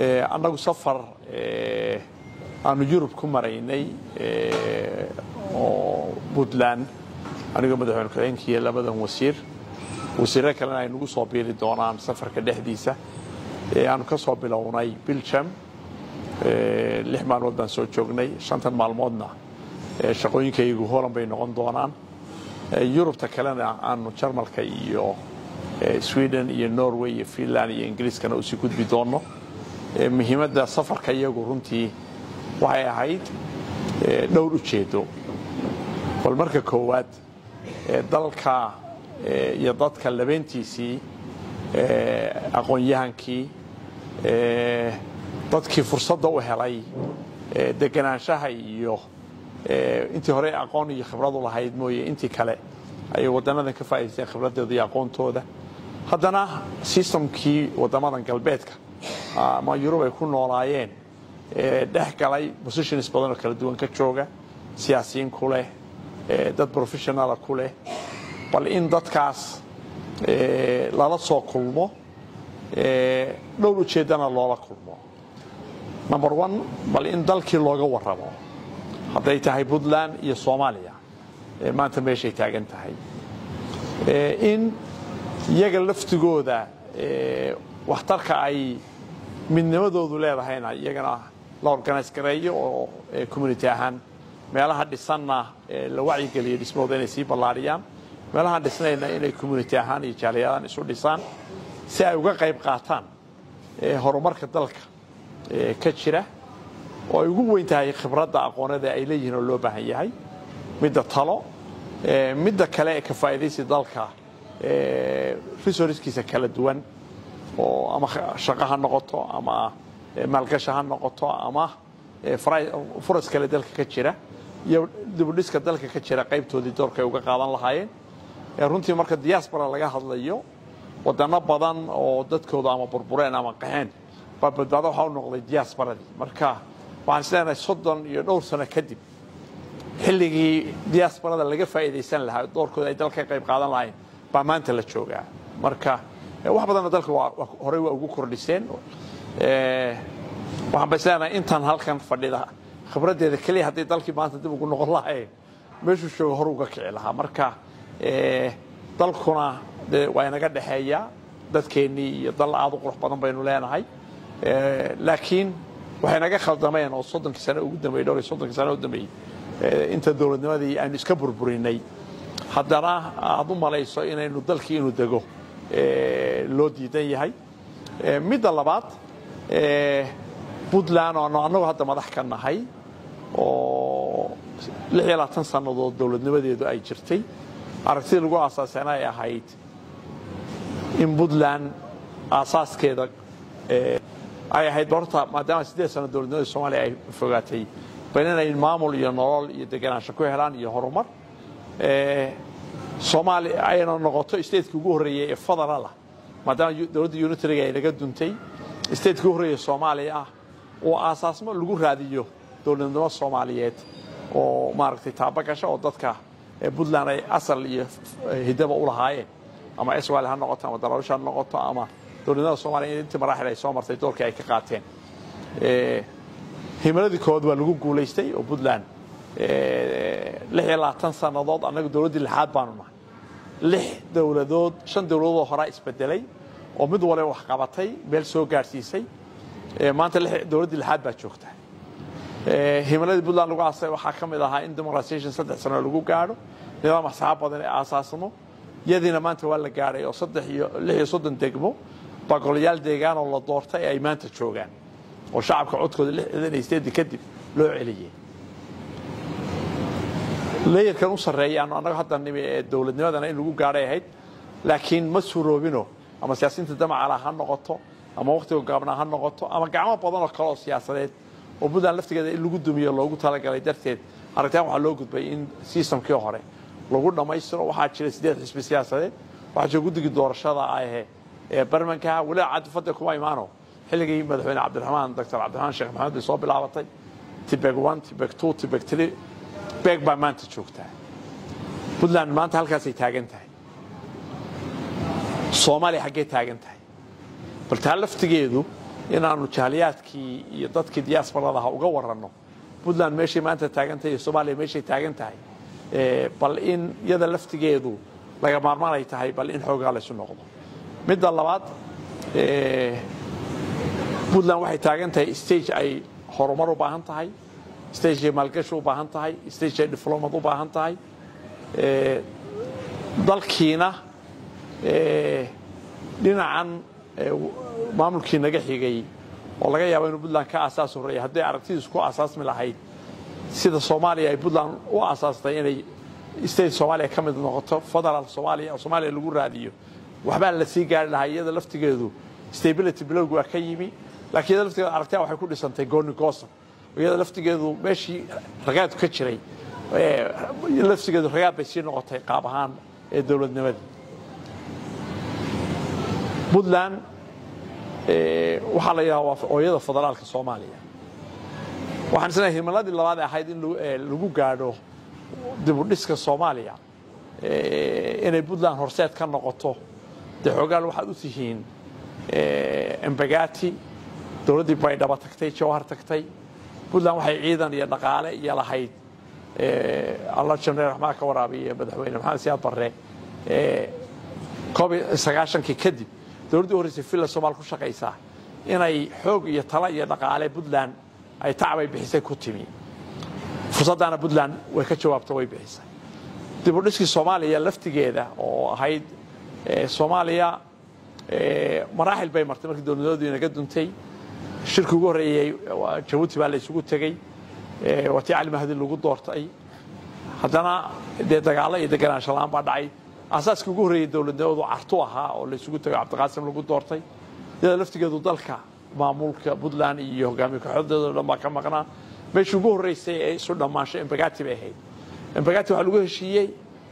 annagu safar aanu yurub ku maraynay oo puntland anigoo madaxweyne ku-xigeenkiiyo labadan wasiir wasiirro kalena ay nagu soo biiri doonaan safarka dhexdiisa aanu ka soo bilownay biljam lix maalmood baan soo joognay shantan maalmoodna shaqooyinkaygu holand bay noqon doonaan yurubta kalena aanu jarmalka iyo sweden iyo norway iyo finland iyo ingiriiskana usii gudbi doonno muhiimadda safarka iyagu runtii waxay ahayd dhowr ujeedo bal marka koowaad dalka iyo dadka labeentiisii aqoon-yahankii dadkii fursadda u helay deganaanshaha iyo intii hore aqoon iyo khibradu lahayd mooye intii kale ayay wadanadan ka faa'idaysteen khibradooda iyo aqoontooda haddana sistamkii wadamadan galbeedka ama yurub ay ku noolaayeen dhex galay positions badan oo kala duwan ka jooga siyaasiyiin ku leh dad professionala ku leh bal in dadkaas lala soo kulmo dhowr ujeeddana loola kulmo number one bal in dalkii looga warramo hadday tahay puntland iyo soomaaliya maanta meeshay taagan tahay in iyaga laftigooda waxtarka ay midnimadoodu leedahayna iyagana la organise gareeyo oo community ahaan meelaha dhisanna la wacyigeliyo dhismahooda inay sii ballaariyaan meelahaan dhisnayna inay community ahaan iyo jaaliyadaan isu dhisaan si ay uga qayb qaataan horumarka dalka ka jira oo ay ugu weyn tahay khibradda aqoonada ay leeyihiin oo loo baahan yahay midda talo midda kale ee ka faa'idaysi dalka resourcekiisa kala duwan oo ama shaqo ha noqoto ama maalgasha ha noqoto ama furas kale dalka ka jira iyo dibudhiska dalka ka jira qaybtoodii doorka ay uga qaadan lahaayeen runtii marka diaspora laga hadlayo wadano badan oo dadkooda ama burbureen ama qaxeen baa badbaado waxaa u noqday diasporadii marka waxaan isleenahay soddon iyo dhowr sano kadib xilligii diasporada laga faa'iidaysan lahaa doorkooda ay dalka ka qayb qaadan lahayn baa maanta la joogaa marka wax badanna dalka horey waa ugu kordhiseen waxaan ba isleenahay intaan halkan fadhida khibraddeeda keliya hadday dalkii maanta dib ugu noqon lahayn meeshuu jooga hore uga kici lahaa marka dalkuna de waa inaga dhexeeya dadkeennii iyo dal aad u qurux badan baynu leenahay laakiin waxay naga khaldameen oo soddonkii sano ugu dambeeyey dhowr iyo soddonkii sano u dambeeyey inta dowladnimadii aynu iska burburinay haddana aad u malayso inaynu dalkii inuu dego loo diidan yahay midda labaad puntland oo annagu hadda madax ka nahay oo lix iyo labaatan sannadood dowladnimadeedu ay jirtay aragtidii lagu aasaaseen ay ahayd in puntland aasaaskeeda ay ahayd horta maadaama siddeed sano dowladnimada soomaaliya ay fogaatay bal inay maamul iyo nolol iyo deganaansho ku helaan iyo horumar soomaaliya ayna noqoto stateki ugu horreeyey ee federalah maadaama dowladda unitariga ay naga duntay stateki ugu horreeya soomaaliya ah oo aasaasmo lagu raadiyo dowladnimo soomaaliyeed oo maaragtay taabagasho oo dadka puntland ay asal iyo hidaba u lahaayeen ama swal ha noqoto ama daraawish ha noqoto ama dowladnimada soomaliya intii maraaxil ay soo martay doorkii ay ka qaateen himiladii kood waa lagu guulaystay oo puntland lix iyo labaatan sannadood annaga dowladdii lixaad baanu nahay lix dowladood shan dowladoodoo horaa isbedelay oo mid waliba wax qabatay meel soo gaadhsiisay maanta dowladdii lixaad baa joogta himiladii puntland lagu aasay waxaa ka mid ahaa in demoratisation saddex sano lagu gaadho nidaam asxaab badan ee aasaasno yadiina maanta waa la gaadhay oo saddex iyo lix iyo soddon degmo bagolayaal deegaan oo la doortay ay maanta joogaan oo shacabka codkooda lixdan iyo sideedii kadib loo celiyey leeyarkan u sarreeya anu annaga hadda nimi ee dowladnimadana in lagu gaadhay ahayd laakiin ma suroobino ama siyaasiyiinta damacala ha noqoto ama wakhtiga gaabnaa ha noqoto ama gacmo badan oo kale oo siyaasadeed oo puntland laftigeeda in lagu dumiyo loogu talagalay darteed aragtaan waxaa loo gudbay in sistamkii hore lagu dhammaystiro waxaa jira siddeed xisbi siyaasadeed waxaa jira guddigii doorashada ahe ee barmankaha weliba cadifadda kuma imaano xilligii madaxweyne cabdiraxmaan doctor cabdiraxmaan sheekh maxamed bay soo bilaabatay tibeg one tibeg two tibeg three beeg baa maanta joogtaa puntland maanta halkaasay taagan tahay soomaaliya xaggee taagan tahay bal taa laftigeedu inaannu jahliyaadkii iyo dadkii diyaasbaradaha uga waranno puntland meeshay maanta taagan tahay iyo soomaaliya meeshay taagan tahay bal in iyada laftigeedu laga maarmaan ay tahay bal in xoogaa laysu noqdo midda labaad puntland waxay taagan tahay stage ay horumar u baahan tahay stage ay maalgashi u baahan tahay stage ay diflomad u baahan tahay dalkiina dhinacan maamulkii naga xigay oo laga yaabo inuu puntland ka aasaas horreeya hadday aragtidiisu ku aasaasmi lahayd sida soomaaliya ay puntland u aasaastay inay state soomaaliya ka mid noqoto federal soomaaliya oo soomaaliya lagu raadiyo waxbaa la sii gaari lahaa iyada laftigeedu stability bilowgu waa ka yimi laakiin iyada laftigeedu aragtiya waxay ku dhisantay gooni goosan iyada laftigeedu meeshii ragaadku ka jiray laftigeedu ragaad bay sii noqotay qaab ahaan ee dowladnimadii puntland waxaa la yidhaha waa ooyada federaalka soomaaliya waxaan isleeyahay himiladii labaad ee ahayd in lagu gaadho dibudhiska soomaaliya inay puntland horseed ka noqoto dee xoogaal waxaad u tihiin embagati dowladdii baydhaba tagtay jawhar tagtay puntland waxay ciidan iyo dhaqaale iyo lahayd alla janeel raxmaan ka waraabiye madaxweyne maxamed siyaad barre koob iyo sagaashankii kadib dowladdii u horreysay villa somaal ku shaqaysaa inay xoog iyo talo iyo dhaqaale puntland ay tacbay bixisay ku timi fursaddaana puntland way ka jawaabto way bixisay dib u dhiskii soomaaliya laftigeeda oo ahayd soomaaliya maraaxil bay martay markii dowladnimadu inaga duntay shirki ugu horreeyey jabuuti baa la isugu tegey waa tii cali mahdi lagu doortay haddana dee dagaalo iyo deganaansho la-aan baa dhacay asaaskii ugu horreeyey dowladnimadu cartu ahaa oo la isugu tego cabdiqaasim lagu doortay iyada laftigeedu dalka maamulka puntland iyo hogaamiye kaxoodeeda o dhan baa ka maqnaa meeshii ugu horreysay ee isu dhammaansho embagati bay ahayd embagati waxaa lagu heshiiyey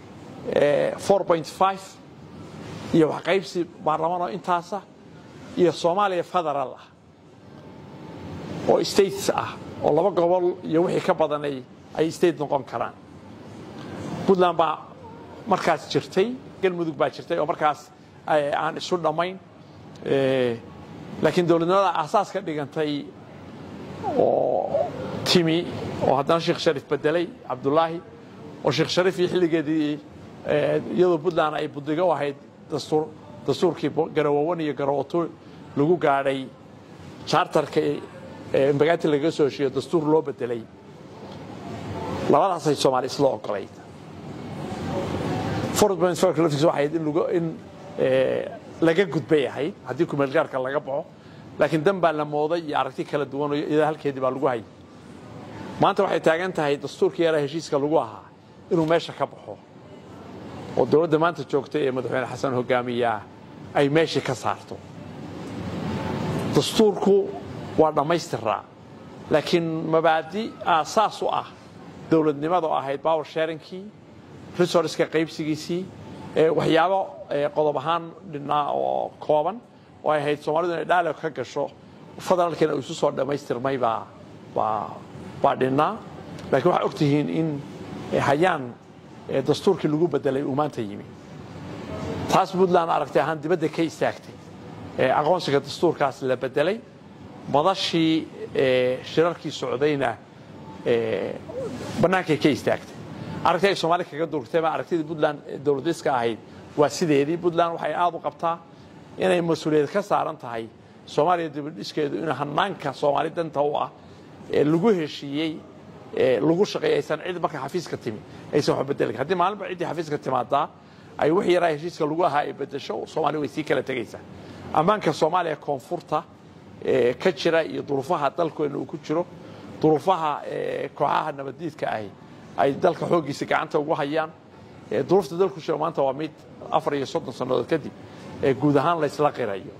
iyo waxqaybsi baarlamaan oo intaasa iyo soomaaliya federal ah oo states ah oo laba gobol iyo wixii ka badanay ay state noqon karaan puntland baa markaas jirtay galmudug baa jirtay oo markaas aan isu dhammayn laakiin dowladnimada aasaas ka dhigantay oo timi oo haddana sheekh sharif bedelay cabdulaahi oo sheekh sharif iyo xilligeedii iyadoo puntland ay budigo u ahayd dastuur dastuurkii garawawan iyo garawato lagu gaadhay chartarka embagati lagaga soo heshiiyo dastuur loo bedelay labadaasay soomaali isla ogolayd laftiisa waxay ahayd in laga gudbay ahayd haddii kumeelgaarka laga baxo laakiin dan baa la mooday iyo aragti kala duwan iyada halkeedii baa lagu hayay maanta waxay taagan tahay dastuurkii yaraa heshiiska lagu ahaa inuu meesha ka baxo oo dowladda maanta joogta ee madaxweyne xasan hogaamiyaa ay meeshii ka saarto dastuurku waa dhammaystiraa laakiin mabaadi aasaas u ah dowladnimada oo ahayd power sharingkii resourceka qaybsigiisii waxyaabo qodob ahaan dhinnaa oo kooban oo ay ahayd soomaalidu inay dialog ka gasho federaalkiina isu soo dhammaystirmay baa baa dhinnaa lakiin waxaa og tihiin in hayaan dastuurkii lagu bedelay uu maanta yimi taas puntland aragtay ahaan dibadda ka istaagtay aqoonsiga dastuurkaas la bedelay madashii shirarkii socdayna bannaankay ka istaagtay aragti ay soomaali kaga durugtay ma aragtidii puntland dowladiska ahayd waa sideedii puntland waxay aad u qabtaa inay mas-uuliyad ka saaran tahay soomaaliya dibadhiskeedu in hanaanka soomaali danta u ah ee lagu heshiiyey lagu shaqeeya aysan cid marka xafiiska timi aysan wax bedelin haddii maalinba ciddii xafiiska timaadaa ay wix yaraa heshiiska lagu ahaa ay bedesho soomaaliya way sii kala tegaysaa ammaanka soomaaliya koonfurta ka jira iyo duruufaha dalkeena uu ku jiro duruufaha kooxaha nabaddiidka ahi ay dalka xooggiisa gacanta ugu hayaan duruufta dalku jiro maanta waa mid afar iyo soddon sannadood kadib ee guud ahaan laysla qirayo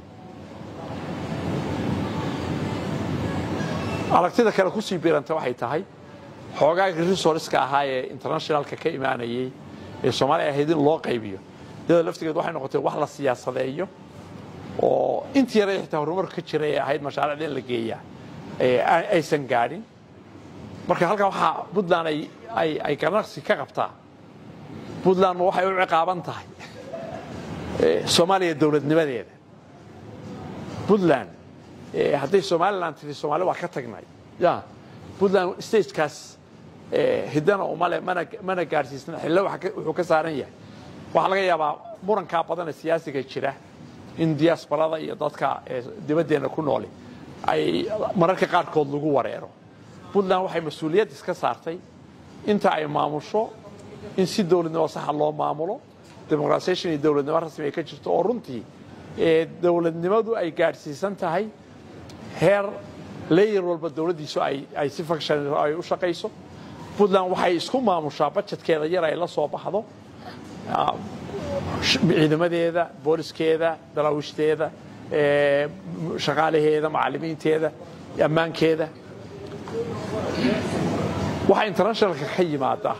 aragtida kale kusii biiranta waxay tahay xoogaagii resourceka ahaa ee internationalka ka imaanayey ee soomaaliya ahayd in loo qaybiyo iyadoo laftigeed waxay noqotay wax la siyaasadeeyo oo intii yara xitaa horumarka ka jira ee ahayd mashaariicda in la geeyaa aysan gaadhin marka halkan waxaa puntland ay ganaqsi ka qabtaa puntland waxay u ciqaaban tahay soomaaliya dowladnimadeeda puntland hadday somalilan tiri soomaali waa ka tagnay ya puntland stagekaas hiddana umale mana gaadhsiisna xille wuxuu ka saaran yahay waxaa laga yaabaa murankaa badanee siyaasiga jira in diaasbarada iyo dadka dibaddeenna ku nooli ay mararka qaarkood lagu wareero puntland waxay mas-uuliyad iska saartay inta ay maamusho in si dowladnimo saxa loo maamulo demoqrasation iyo dowladnimo rasmi ay ka jirto oo runtii dowladnimadu ay gaadhsiisan tahay heer leeyar walba dowladdiisu ay si function ay u shaqayso puntland waxay isku maamushaa bajetkeeda yar ay la soo baxdo ciidamadeeda booliskeeda daraawiishdeeda shaqaalaheeda macallimiinteeda ammaankeeda waxaa internationalka ka yimaada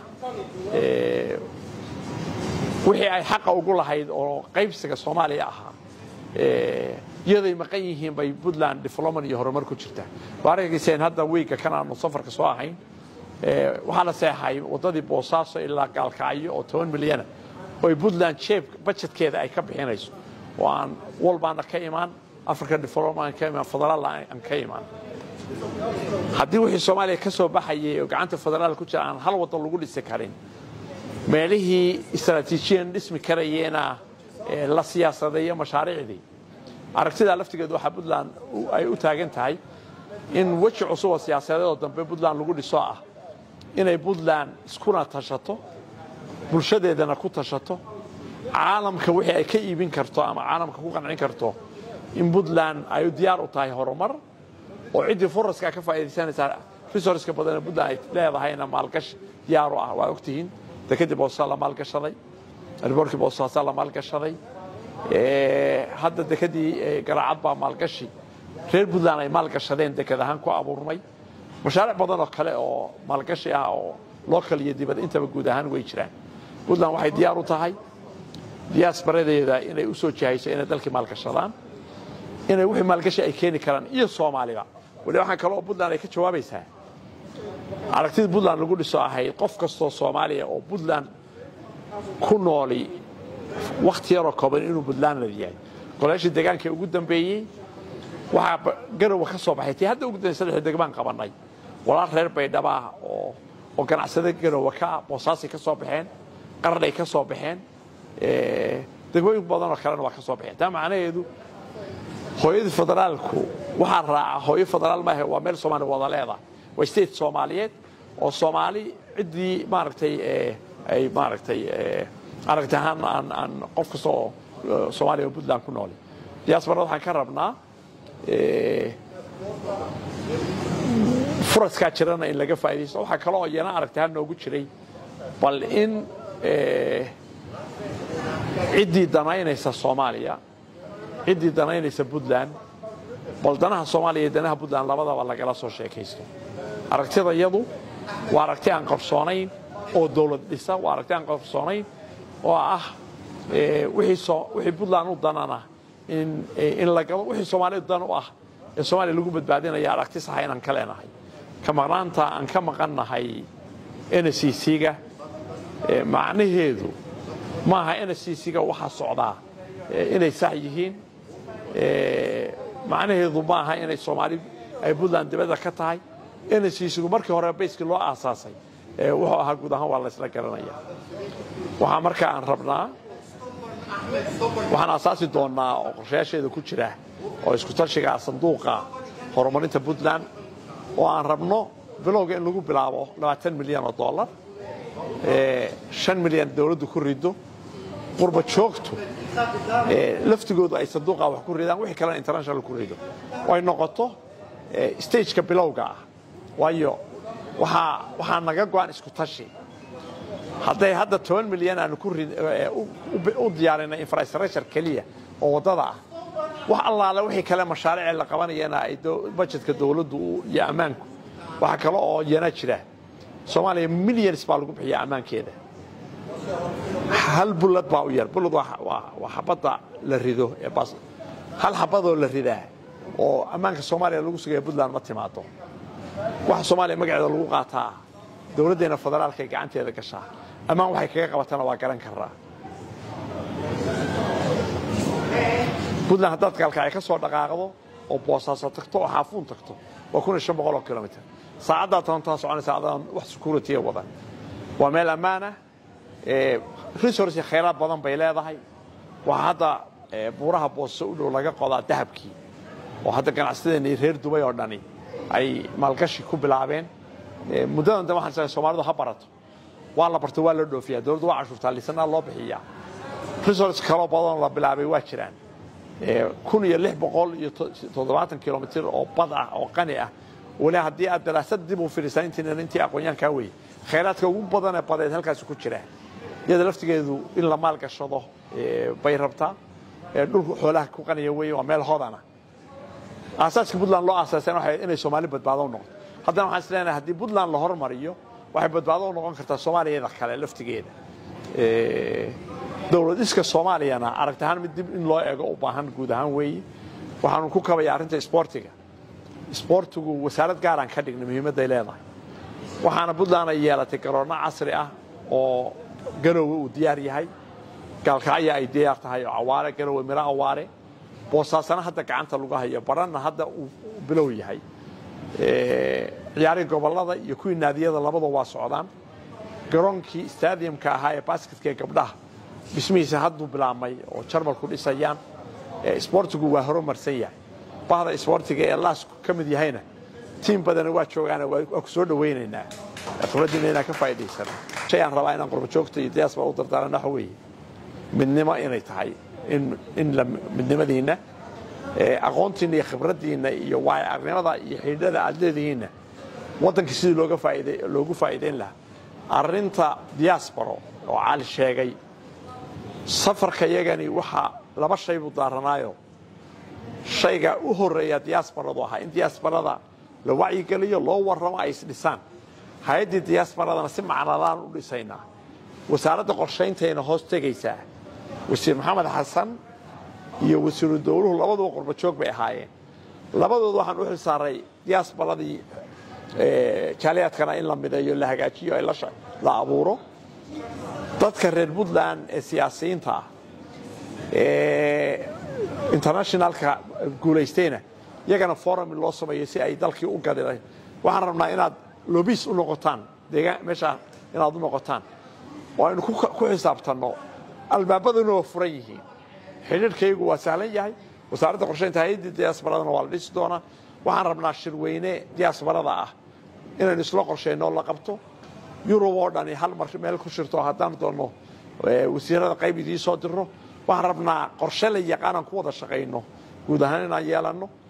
wixii ay xaqa ugu lahayd oo qaybsiga soomaaliya ahaa iyaday maqan yihiin bay puntland development iyo horumar ku jirtaa waa arkayseen hadda wiigga kan aanu safarka soo ahayn waxaa la seexay waddadii boosaaso ilaa gaalkacyo oo toban milyana oy puntland jeeb bajetkeeda ay ka bixinayso oo aan walbaana ka imaan african development ka imaan federaal aan ka imaan haddii wixii soomaaliya ka soo baxayay oo gacanta federaal ku jira aan hal waddan lagu dhisi karin meelihii istraatiijiyan dhismi karayeena la siyaasadeeyo mashaariicdii aragtidaa laftigeedu waxaa puntland ay u taagan tahay in weji cusub oo siyaasadeedoo dambe puntland lagu dhiso ah inay puntland iskuna tashato bulshadeedana ku tashato caalamka wixii ay ka iibin karto ama caalamka ku qancin karto in puntland ay diyaar u tahay horumar oo ciddii furaska ka faa'iidaysanaysaa resourceka badanee puntland ay leedahayna maalgashi diyaar u ah waa ogtihiin dekedii boosaasaa la maalgashaday riboorkii boosaasaa la maalgashaday hadda dekedii garaacad baa maalgashi reer puntland ay maalgashadeen deked ahaan ku abuurmay mashaariic badan oo kale oo maalgashi ah oo local iyo dibad intaba guud ahaan way jiraan puntland waxay diyaar u tahay diyaasbaradeeda inay u soo jihayso inay dalkii maalgashadaan inay wixii maalgashi ay keeni karaan iyo soomaaliba wali waxaa kale oo puntland ay ka jawaabaysaa aragtida puntland lagu dhiso ahayd qof kastoo soomaaliya oo puntland ku nooli wakhti yaroo kooban inuu puntlandad yahay golaashii deegaankii ugu dambeeyey waxaa garowa ka soo baxay tii hadda ugu dambeysay saddex degmaan qabannay walaal reer baydhaba ah oo oo ganacsada garowa ka ah boosaasay ka soo baxeen qarnay ka soo baxeen degmooyin badan oo kalena waa ka soo baxeen taa macnaheedu hooyadii federaalku waxaa raaca hooyo federaal maahe waa meel soomaaliya wada leedahay waa state soomaaliyeed oo soomaali ciddii maaragtay ay maaragtay aragti ahaan aan aan qof kasta oo soomaaliya oo puntland ku nooli diaasbarada waxaan ka rabnaa furaskaa jirana in laga faa'idaysto waxaa kale oo iyana aragti ahaan noogu jiray bal in ciddii danaynaysa soomaaliya ciddii danaynaysa puntland bal danaha soomaaliya iyo danaha puntland labadaba lagala soo sheekaysto aragtida iyadu waa aragti aan qarsoonayn oo dowlad dhisa waa aragti aan qarsoonayn oo ah wixii puntland u danana in la galo wixii soomaaliya dan u ah ee soomaaliya lagu badbaadinaya aragti saxa inaan ka leenahay ka maqnaanta aan ka maqannahay n c c-ga macnaheedu maaha n c c-ga waxaa socdaa inay sax yihiin macnaheedu maaha inay soomaali ay puntland dibadda ka tahay n c c-gu markii hore bayskii loo aasaasay wuxuu ahaa guud ahaan waa la ysla garanaya waxaa marka aan rabnaa waxaan aasaasi doonnaa oo qorshayaasheeda ku jira oo isku tashiga sanduuqa horumarinta puntland oo aan rabno bilowga in lagu bilaabo labaatan milyan oo dollar shan milyan dowladdu ku rido qurba joogtu laftigoodu ay sanduuqa wax ku ridaan wixii kalena international ku rido oo ay noqoto stageka bilowga ah waayo waxaa naga go-an isku tashi hadday hadda toban milyan aanu u diyaarinay infrastructure keliya oo waddada ah wax allaale wixii kale mashaariice la qabanayana ay bajetka dowladdu iyo ammaanku waxaa kale oo yana jira soomaaliya millions baa lagu bixiya ammaankeeda hal bullad baa u yar bullad waa xabadda la rido ee bas hal xabadoo la ridaa oo ammaanka soomaaliya lagu sugaya puntland ma timaado waxa soomaaliya magaceeda lagu qaataa dowladdeena federaalka ay gacanteeda gashaa ammaan waxay kaga qabatana waa garan karaa puntland haddaad gaalkacyo ka soo dhaqaaqdo oo boosaaso tagto oo xaafuun tagto waa kun iyo shan boqol oo kilomitr saacaddaa tobantaa soconaysa adaan wax security wadan waa meel ammaanah resource khayraad badan bay leedahay waxaa hadda buuraha booso u dhow laga qodaa dahabkii oo hadda ganacsadeennii reer dubay oo dhani ay maalgashi ku bilaabeen muddadan dambe waxaan soomaalidu ha barato waa la barto waa la dhoofiyaa dowladdu waa cashuurtaa lisanaa loo bixiyaa resource kaloo badanoo la bilaabay waa jiraan kun iyo lix boqol iyo toddobaatan kilomitr oo bad ah oo qani ah weli haddii aad daraasad dib u firisaan intiinan intii aqoonyaankaa weye khayraadka ugu badanee badeed halkaasi ku jira iyada laftigeedu in la maal gashado bay rabtaa dhulku xoolaha ku qaniya weye waa meel hodana aasaaska puntland loo aasaaseen waxay inay soomaali badbaado u noqoto haddana waxaan is leenahay haddii puntland la hormariyo waxay badbaado u noqon kartaa soomaaliyada kale laftigeeda dowlad iska soomaaliyana aragti ahaan mid dib in loo eego u baahan guud ahaan weeye waxaanu ku kabaya arrinta isboortiga isboortigu wasaarad gaaraan ka dhignay muhiimadday leedahay waxaana puntland ay yeelatay garoonno casri ah oo garowe uu diyaar yahay gaalkacya ay diyaar tahay oo cawaare garowe miro awaare boosaasana hadda gacanta lagu hayo baranna hadda uu bilow yahay ciyaarihii gobollada iyo kuwii naadiyada labada waa socdaan garoonkii stadiumka ahaa ee basketka ee gabdhaha dhismihiisa hadduu bilaabmay oo jarmalku dhisayaan isboortigu waa horumarsan yahay bahda isboortiga ee laasku ka mid yahayna tiim badana waa joogaana waa ku soo dhawaynaynaa khibraddiina inaan ka faa'idaysana shay aan rabaa inaan qurbajoogta iyo diyaasbaa u dardaarana waxa weeye midnimo inay tahay in in la midnimadiinna aqoontiinna iyo khibraddiinna iyo waayo arnimada iyo xidhiidhada aad leedihiinna waddankii sidii looga faaid loogu faa'iidayn lahaa arrinta diasporo oo cali sheegay safarka yagani waxaa laba shay buu daaranaayo shayga u horreeya diasbaradu ahaa in diasbarada la wacyigeliyo loo warramo ay isdhisaan hay-addii diasbaradana si macnalaan u dhisaynaa wasaaradda qorshayntayna hoos tegaysaa wasiir maxamed xasan iyo wasiiru dowluhu labaduba qurbajoog bay ahaayeen labadooda waxaan u xilsaaray diasbaradii jaaliyaadkana in la mideeyo la hagaajiyo la abuuro dadka reer puntland ee siyaasiyiinta ah ee internationalka guulaystayna iyagana forum loo sameeyo si ay dalkii u gadiday waxaan rabnaa inaad lobis u noqotaan meeshaa inaad u noqotaan oo aynu ku xisaabtanno albaabaduna waa furan yihiin xidhiirhkaygu waa sahlan yahay wasaaradda qorshaynta hay-addii diasbaradana waa la dhisi doonaa waxaan rabnaa shirweyne diasbarada ah inaynu isla qorshayno la qabto yurub oo dhani hal mar meel ku shirto haddaan doonno wasiirada qayb idiin soo dirno waxaan rabnaa qorshe la yaqaanaan ku wada shaqayno guud ahaan inaan yeelanno